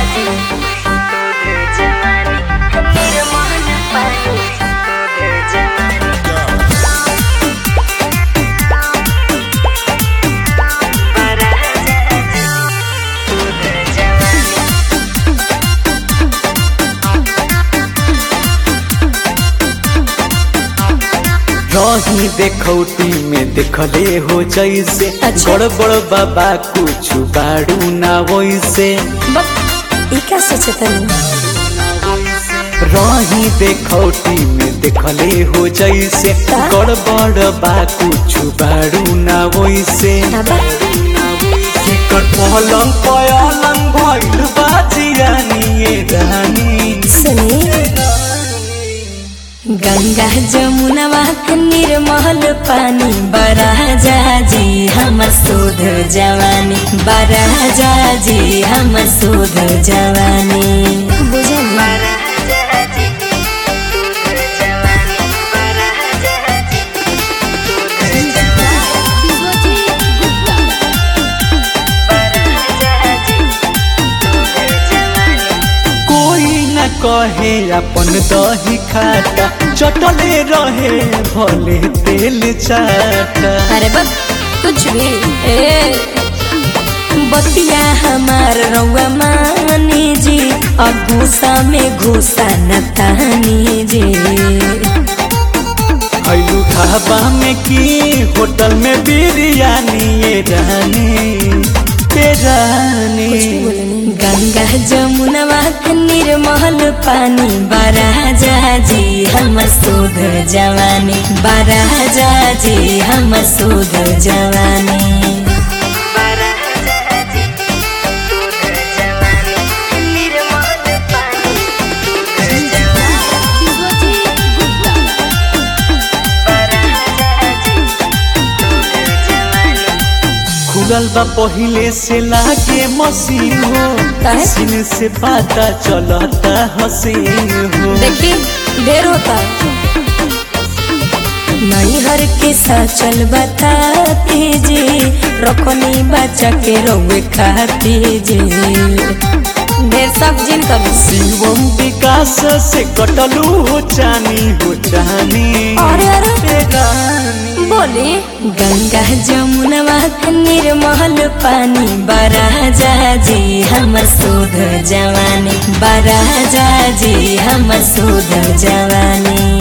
रही देखौती में देखले हो जैसे अच्छा। गड़बड़ बाबा कुछ बाड़ू ना वैसे बक ई का सोचतनी रही देखौती में देखले हो जैसे का? गड़बड़ बा कुछ बाड़ू ना वैसे ना बक केकर पलंग पलंग भइल बा जियानी ये रानी सुनी गंगा जमुनवा के निर्मल पानी बराजा जी हम शुद्ध जवानी बराजा जी हम शुद्ध जवानी बुझल कोई न कहे अपन दही खाता चटले रहे भले तेल चाटा अरे बक कुछ भी ए बतिया हमार रउआ मानी जी अब घूसा में घूसा न तानी जी खैलू ढाबा में की होटल में बिरयानी ये रानी ये रानी गंगा जमुनवा के निर्मल पानी बराजा जी हम शुद्ध जवानी बराजा जी हम शुद्ध जवानी खुलल बा पहिले से लागे मशीन हो काहे? सीन से पता चलता हसीन हो देखी ढेर होता नैहर के साचल बताती जी रखनी बच्चा के रोवे खाती जी ढेर सब जिन कर शिवम विकास से कटलू हो चानी हो चानी अरे अरे ए रानी बोली गंगा जमुनवा के निर्मल पानी बराजा जी हम शुद्ध जवानी बराजा जी हम शुद्ध जवानी